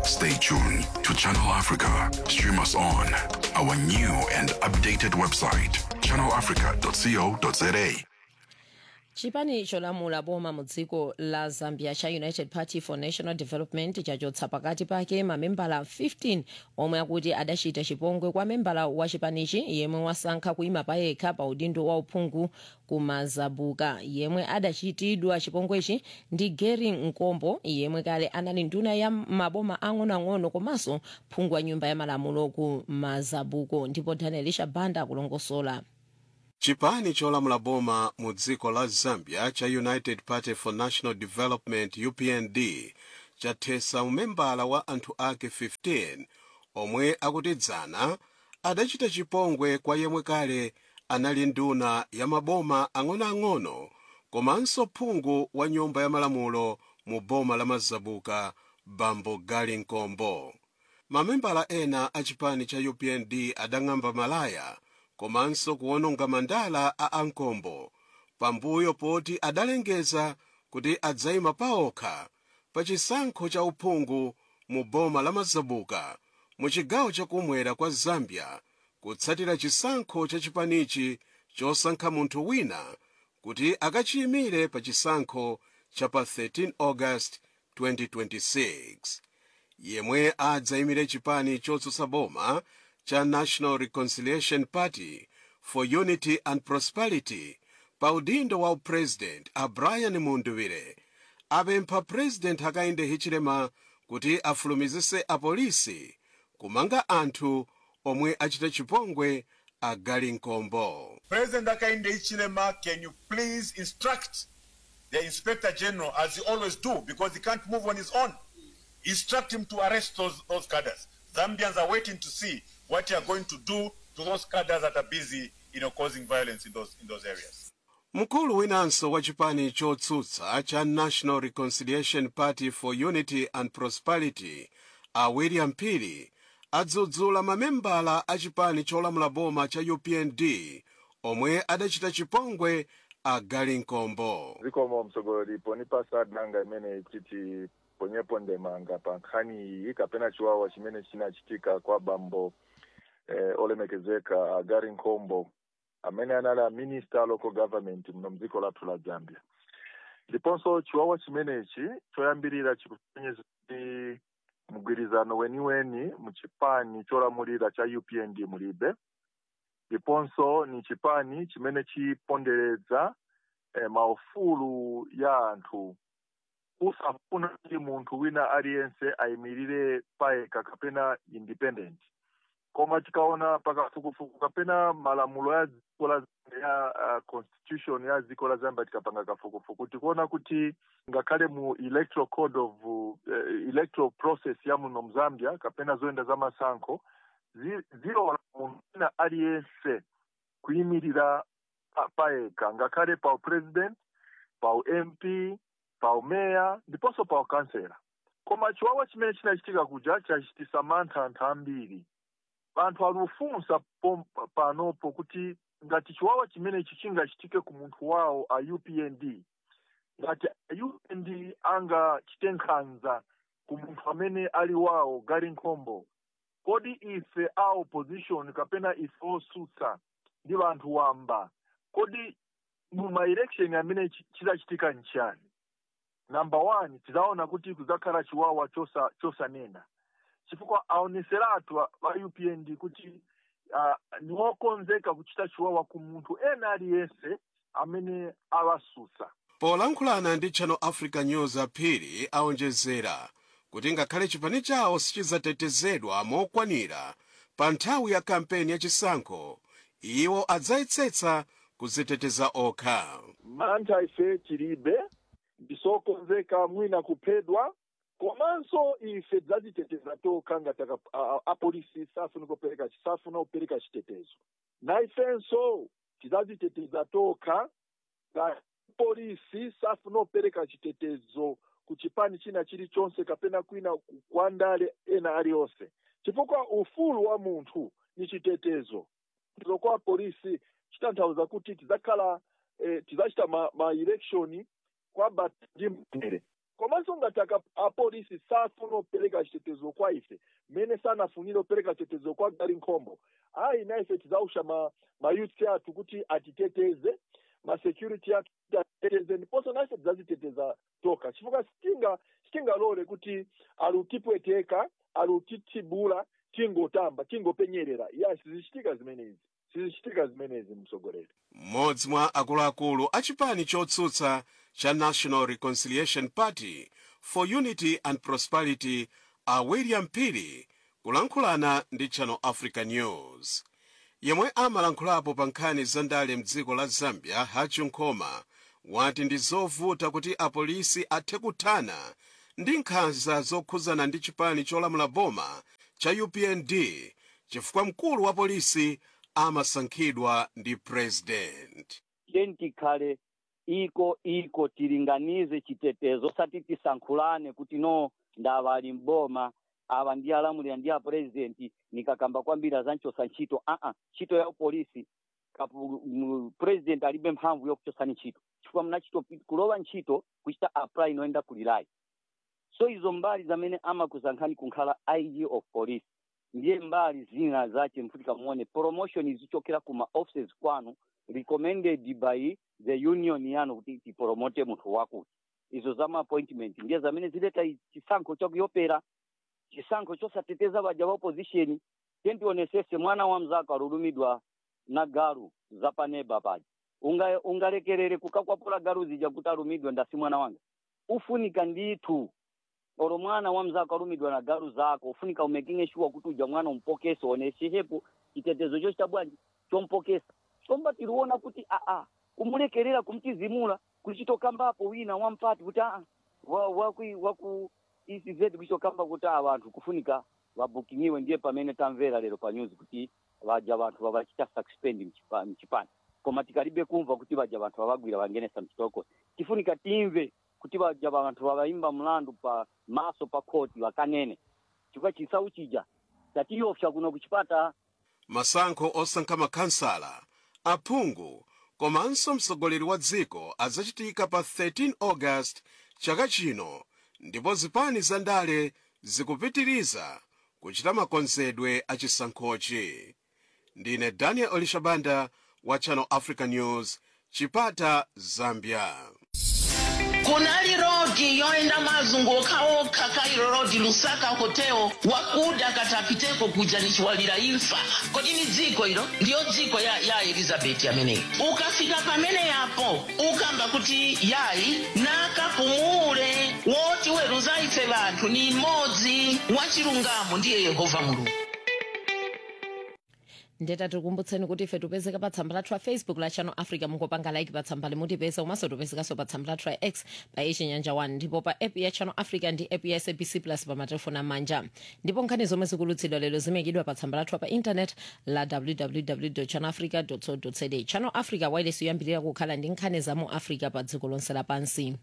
Stay tuned to Channel Africa. Stream us on our new and updated website, channelafrica.co.za. chipani cholamula boma mu dziko la zambia cha united party for national development chachotsa pakati pake mamembala 15 omwe akuti adachita chipongwe kwa membala wa chipanichi yemwe wasankha kuyima payekha pa udindo wa uphungu kumazabuka yemwe adachitidwa chipongwechi ndi gary nkombo yemwe kale anali nduna ya maboma ang'onoang'ono komanso phungu wa nyumba ya malamulo ku mazabuko ndipo daniel shabanda akulongosola chipani cholamula boma mu dziko la zambia cha united party for national development upnd chathetsa umembala wa anthu ake 15 omwe akutidzana adachita chipongwe kwa yemwe kale anali nduna ya maboma ang'onoang'ono komanso phungu wa nyumba ya malamulo mu boma la mazabuka bambo gali nkombo mamembala ena a chipani cha upnd adang'amba malaya komanso kuwononga mandala a ankombo pambuyo poti adalengeza kuti adzayima paokha pa chisankho cha uphungu mu boma la mazabuka mu chigawo chakumwera kwa zambia kutsatira chisankho cha chipanichi chosankha munthu wina kuti akachiyimire pa chisankho cha pa 13 august 2026 yemwe adzayimire chipani chotsutsa boma cha national reconciliation party for unity and prosperity pa udindo wa upresident a brian munduwire apempha president hakainde hichilema kuti afulumizise apolisi kumanga anthu omwe achita chipongwe agali nkombo President Akainde Ichilema, can you please instruct the Inspector General, as you always do, because he can't move on his own, instruct him to arrest those, those cadres. Zambians are waiting to see what you are going to do to those cadres that are busy, you know, causing violence in those, in those areas. mkulu winanso wa chipani chotsutsa cha national reconciliation party for unity and prosperity a william pili adzudzula mamembala a chipani cholamula boma cha upnd omwe adachita chipongwe agali nkombo zikomo mtsogoleri ponipasa danga imene titi ponyepo ndemanga pa nkhani iyi kapena chiwawa chimene chinachitika kwa bambo eh, olemekezeka agari nkombo amene anali a minister local government muno mdziko lathu la zambia ndiponso chiwawa chimenechi choyambirira chikupenyeza kuti mgwirizano weniweni mu chipani cholamulira cha upnd mulibe ndiponso ni chipani chimene chiponderedza eh, maufulu ya anthu usafuna kuti munthu wina aliyense ayimirire payekha kapena independent koma tikaona pakafukufuku kapena malamulo ya dziko la ya uh, constitution ya dziko la zambia tikapanga kafukufuku tikuona kuti ngakhale mu electoral code of uh, electoral process ya muno mzambia kapena zoyenda za masankho zi- zilola munthu wina aliyense kuyimirira pa- payekha ngakhale pa president pa mp pa meya ndiponso pa kansela koma chiwawa chimene chinachitika kuja chachitisa mantha anthu ambiri anthu alufunsa pom- panopo kuti ngati chiwawa chimenechi chingachitike ku munthu wawo a upnd ngati a upnd angachite nkhanza ku munthu amene ali wawo gali nkhombo kodi ife a opposition kapena ife osutsa ndi vanthu wamba kodi mu maelection amene chi- chizachitika nchani number one tizaona kuti kuzakhala chiwawa chosa chosanena chifukwa aoneseratu a a upnd kuti uh, ni wokonzeka kuchita chiwawa ku munthu ena aliyense amene awasutsa polankhulana ndi channel africa news aphiri aonjezera kuti ngakhale chipani chawo sichizatetezedwa mokwanira pa nthawi ya kampeni ya chisankho iwo adzayetsetsa kuziteteza okha mantha ife tilibe ndisokonzeka mwina kuphedwa komanso ife tidzaziteteza tokha ngati aka- a- a- apolisi safuna kupereka safuna kupereka chitetezo na ifenso tidzaziteteza tokha ngati polisi safuna kupereka chitetezo ku chipani china chilichonse kapena kwina ku- kwa ndale ena aliyonse chifukwa ufulu wa munthu ni chitetezo ndipo kwa polisi chitanthauza kuti tidzakhala eh, tidzachita ma, ma election kwa bata ndi mtendere komanso ngati aka- apolisi safuna kupereka chitetezo kwa ife mmene sanafunire kupereka chitetezo kwa gari nkhombo ayi na ife tizausha ma, ma youth athu kuti atiteteze ma security athu kuti atiteteze ndiponso na ife tizaziteteza toka chifukwa sitinga sitingalole kuti alutipweteka alutitibula tingotamba tingopenyerera ya sizichitika zimenezi sizichitika zimenezi mtsogoleri mmodzi mwa akuluakulu a chipani chotsutsa cha national reconciliation party for unity and prosperity a william pili kulankhulana ndi channel africa news yemwe amalankhulapo pa nkhani za ndale mdziko la zambia hachu nkhoma wati ndi zovuta kuti apolisi athe kuthana ndi nkhanza zokhuzana ndi chipani cholamula boma cha upnd chifukwa mkulu wa polisi amasankhidwa ndi president tikhale iko iko tilinganize chitetezo sati tisankhulane kuti no ndava ali mboma awa ndi alamulira ndi apurezidenti nikakamba kwambiri azanchosa ntchito aa ntchito ya upolisi kapu- mu- president alibe mphamvu yokuchosani ntchito chifukwa mnachito kulowa ntchito kuchita apply inoenda kulilayi so izo mbali zamene amakusankhani kunkhala ig of police ndiye mbali zina zache mfutika muone promotion zichokera kuma offices kwanu recommended by the union yanu kuti tipromote munthu wakuti izo zama appointment ndiye zamene zileta i- chisankho chakuyopera chisankho chosateteza baja ba opposition tentionesese mwana wa mzako alulumidwa na galu zapaneba paja unga ungalekerere kukakwapula galu zija kuti alumidwe ndasi mwana wanga ufunika ndithu olo mwana wa mzako alumidwa na galu zako ufunika umekinge shuwa kuti uja mwana umpokese oneshehepo chitetezo cho chabwanji chompokesa chomba tiliona kuti aa kumulekerera kumtizimula kulichitokambapo wina wampati kuti aa wa- waku waku ecz kulichitokamba kuti a vanthu kufunika vabukingiwe ndiye pamene tamvera lero pa news kuti vaja vanthu vavachita suspend mchipa- mchipani koma tikalibe kumva kuti vaja vanthu vavagwira vangenesa mchitoko tifunika timve kuti vaja vanthu vavaimba mlandu pa maso pa khoti vakanene chifukwa chisawu chija tatiyopsa kuno kuchipata masankho osankha makhansala aphungu komanso mtsogoleri wa dziko azachitika pa 13 august chaka chino ndipo zipani za ndale zikupitiriza kuchita makonzedwe a chisankhochi ndine daniel olishabanda wa channel africa news chipata zambia kunali rodi yoenda mazunguka oka kairo rodi lusaka hoteo wakuda katapiteko kuja nichiwalira imfa kodi ni dziko ilo ndiyo dziko ya, ya elizabeti ameneyi ukafika pamene yapo ukamba kuti yayi nakapumule woti weruza ife vanthu ni imodzi wachilungamo ndiye yehova mulungu ndeta tikumbutseni kuti ife tipezeka pa tsamba lathu la facebook la channel africa mungopanga like pa tsamba limutipeza komanso tipezekanso pa tsamba lathu la x pa ichinyanja 1 ndipo pa app ya channel africa ndi app ya sabc plus pa matelefoni amanja ndipo nkhani zomwe zikulutsidwa lero zimekidwa pa tsamba lathu pa intanet la www channel africa co za channel africa wireless yoyambirira kukhala ndi nkhani za mu africa pa dziko lonse lapansi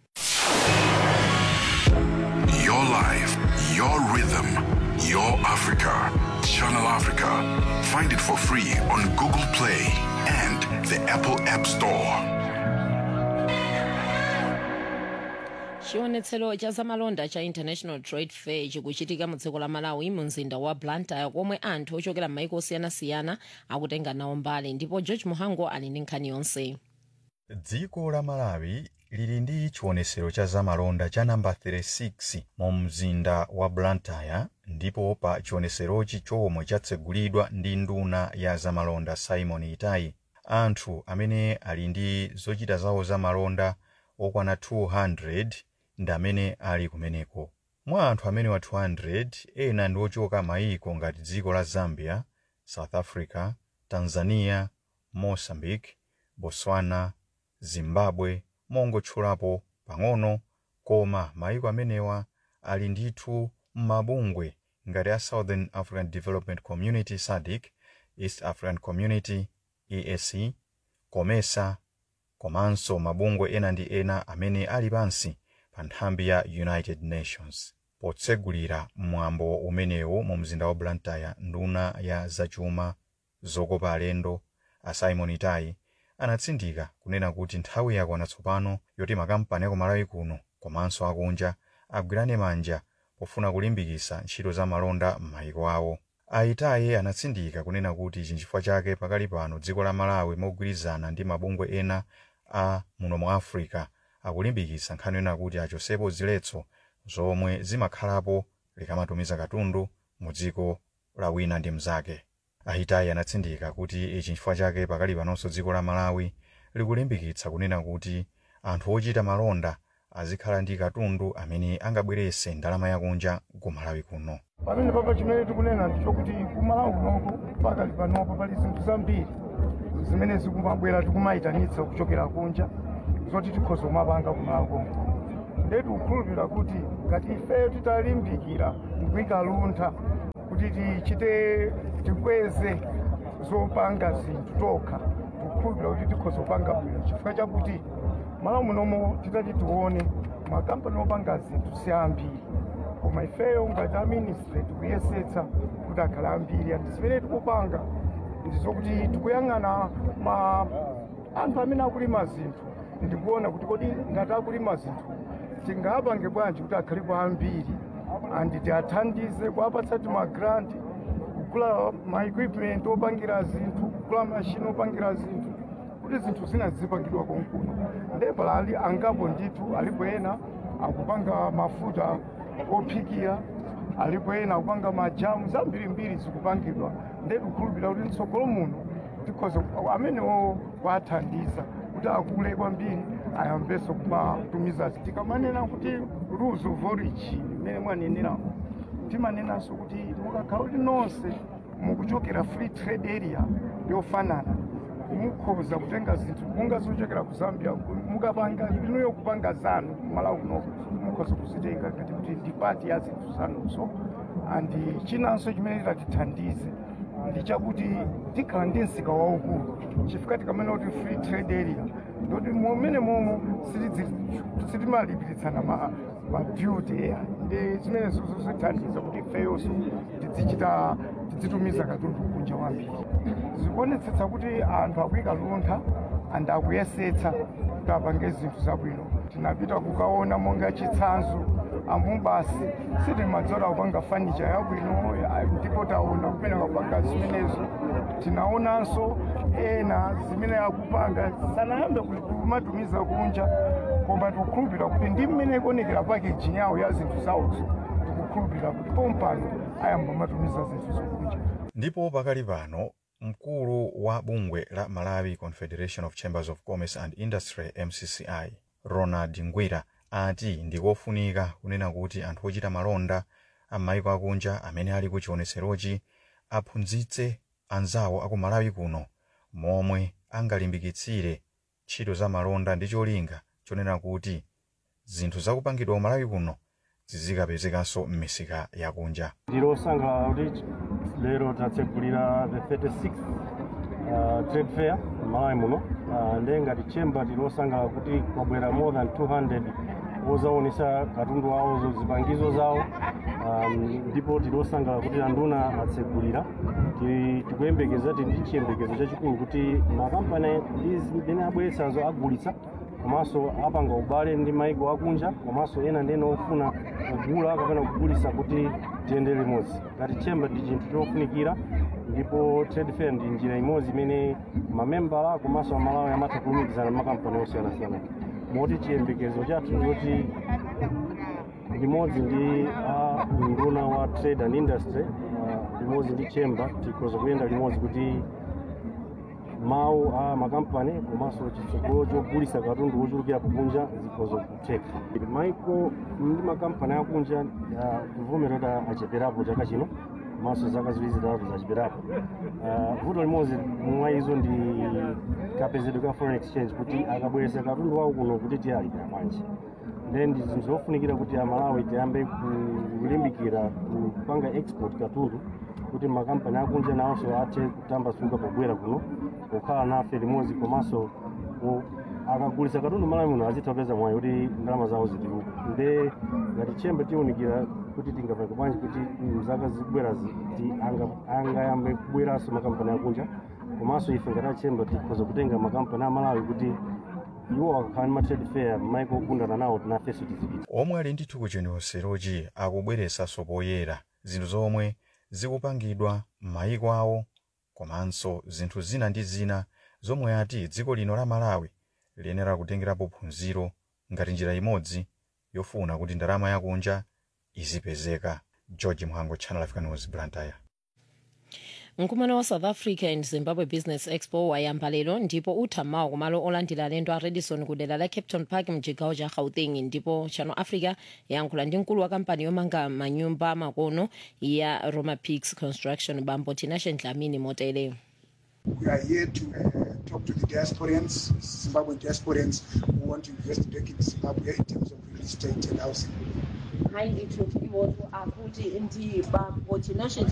Your life, your rhythm, your Africa. Channel Africa. Find it for free on Google Play and the Apple App Store. chionetsero cha zamalonda cha international trade fair chikuchitika mu dziko la malawi mu mzinda wa blantyre komwe anthu ochokera m'maiko osiyanasiyana akutenga nawo mbali ndipo george muhango ali ndi nkhani yonse dziko la malawi lili ndi chionesero cha zamalonda cha namba 36 mu mzinda wa blantyre ndipo pa chioneserochi chomwe chatsegulidwa ndi nduna ya zamalonda simon itai anthu amene ali ndi zochita zawo zamalonda okwana 200 ndi amene ali kumeneko mwa anthu amene wa 200 ena ndi ochoka mayiko ngati dziko la zambia south africa tanzania mozambique botswana zimbabwe mongotchulapo pang'ono koma mayiko amenewa ali ndithu m'mabungwe ngati a southern african development community sadc east african community eac comesa komanso mabungwe ena ndi ena amene ali pansi pa nthambi ya united nations potsegulira mwambo umenewu mu mzinda wa blantyre nduna ya zachuma zokopa alendo a simon itai anatsindika kunena kuti nthawi yakwana tsopano yoti makampani aku malawi kuno komanso akunja agwirane manja pofuna kulimbikitsa ntchito za malonda m'mayiko awo aitaye anatsindika kunena kuti chinchifukwa chake pakali pano dziko la malawi mogwirizana ndi mabungwe ena a muno mu africa akulimbikitsa nkhani yona kuti achosepo ziletso zomwe zimakhalapo likamatumiza katundu mu dziko la wina ndi mnzake aitaye anatsindika kuti ichi nchifukwa chake pakali panonso dziko la malawi likulimbikitsa kunena kuti anthu ochita malonda azikhala ndi katundu amene angabweretse ndalama yakunja ku malawi kuno pamene papa chimene tikunena ndichokuti kumalawi kunoko pakali panopo pali zinthu zambiri zimene zikumabwera tikumayitanitsa kuchokera kunja zoti tikhoza kumapanga kumalawi konko ndetu kukhulupirira kuti ngati ifeyo titalimbikira kuyika luntha kuti tichite tikweze zopanga zinthu tokha tikukhulupirira kuti tikhoza kupanga bwino chifukwa chakuti malawi munomo titati tione makampani opanga zinthu si ambiri koma ifeyo ngati a ministry tikuyesetsa kuti akhale ambiri andi zimene tikupanga ndizokuti tikuyang'ana ma anthu amene akulima zinthu ndikuona kuti kodi ngati akulima zinthu tingapange bwanji kuti akhalepo ambiri andi tiathandize kuapatsa timagranti kugula maequipment opangira zinthu kugula mashini opangira zinthu kuti zinthu zina zizipangidwa konkuno ndepala ali angapo ndithu alipo ena akupanga mafuta ophikira alipo ena akupanga majamu zambirimbiri zikupangidwa ndekukhulupirira kuti mtsogolo muno tikhoza amenewo kuathandiza kuti akule kwambiri ayambenso kumatumiza tikamanena kuti rules of origin imene mwaneneramu timanenanso kuti mukakhala kuti nonse mukuchokera free trade area yofanana mukhoza kutenga zinthu munga zochokera ku zambia mukapanga inuyo kupanga zanu malawi kuno mukhoza kuzitenga ngati kuti ndi pati ya zinthu zanuzo andi chinanso chimene titatithandize ndi chakuti tikhala ndi msika waukulu chifukwa tikamene kuti free trade area ndoti momene momo sitimalipiritsana maduty area ndi zimene zozithandiza kuti ifeyonso tidzichita tidzitumiza katundu kunja wambiri zikuonetsetsa kuti anthu akuyika luntha and akuyesetsa kuti apange zinthu zabwino tinapita kukaona monga chitsanzo amubasi sitimadzola kupanga fanicha yabwino ndipo taona kumene akupanga zimenezo tinaonanso ena zimene akupanga sanayambe kumatumiza kunja koma tikukhulupirira kuti ndi mmene ikuonekera packaging yawo ya zinthu zawozo tikukhulupirira kuti pompano ayamba matumiza zinthu zokunja ndipo pakali pano mkulu wa bungwe la malawi confederation of chambers of commerce and industry mcci ronald ngwira ati ndikofunika kunena kuti anthu ochita malonda am'mayiko akunja amene ali ku chionetserochi aphunzitse anzawo aku malawi kuno momwe angalimbikitsire ntchito za malonda ndi cholinga chonena kuti zinthu zakupangidwa ku malawi kuno zizikapezekanso m'misika yakunja ndilosangalala kuti lero tatsegulira the 36th uh, trade fair malawi muno uh, nde ngati chamber tilosangalala kuti kwabwera more than 200 ozaonesa katundu wawo zipangizo zawo um, ndipo tilosangalala kuti anduna atsegulira tikuyembekeza ti ndi chiyembekezo chachikulu kuti makampani zimene abweretsazo agulitsa komanso apanga ubale ndi maiko akunja komanso ena ndene ofuna kugula kapena kugulitsa kuti tiyende limodzi ngati chamber ndi chinthu chofunikira ndipo trade fair ndi njira imodzi imene mamembala komanso amalawi amatha kulumikizana makampani osiyanasiyana moti chiyembekezo chathu ndikuti limodzi ndi a nduna wa trade and industry uh, limodzi ndi chamber tikhoza kuyenda limodzi kuti mawu a makampani komanso chitsogolo chogulitsa katundu wochulukira kunja zikhoza kutheka maiko ndi makampani akunja kuvomera kuti acheperapo chaka chino komanso zaka ziwiri zitatu zacheperapo vuto limodzi mwa izo ndi kapezedwe ka foreign exchange kuti akabweretsa katundu wawo kuno kuti tiyalipira bwanji then ndi zinthu zofunikira kuti amalawi tiyambe kulimbikira kupanga export katundu kuti makampani akunja nawonso athe kutambasuka pobwera kuno kukhala nafe limodzi komanso akagulitsa katundu malawi muno azitha kupeza mwayi kuti ndalama zawo zituluka nde ngati chembe tiwunikira kuti tingapange bwanji kuti mzaka zikubwerazi angayambe kubweranso makampani akunja komanso ife ngati achembe tikhoza kutenga makampani amalawi kuti iwo akakhala ndi ma trade fair maiko ogundana nawo tinafenso tizipita omwe ali ndithu kuchioneserochi akubweretsanso poyera zinthu zomwe zikupangidwa m'mayiko awo komanso zinthu zina ndi zina zomwe ati dziko lino la malawi liyenera kutengerapo phunziro ngati njira imodzi yofuna kuti ndalama yakunja izipezeka george mhango channel africa news blantyre mkumano wa south africa and zimbabwe business expo wayamba lero ndipo utha mawa kumalo olandira alendo a radisson ku dera la capton park mchigawo cha gauteng ndipo channel africa yayankhula ndi mkulu wa kampani yomanga manyumba makono ya roma peaks construction bambo tinashe dlamini motere We are here to uh, talk to the diasporans, Zimbabwean diasporans who want to invest back in Zimbabwe in terms of real estate and housing. hayi ndithu iwotu akuti ndi bambo tinashe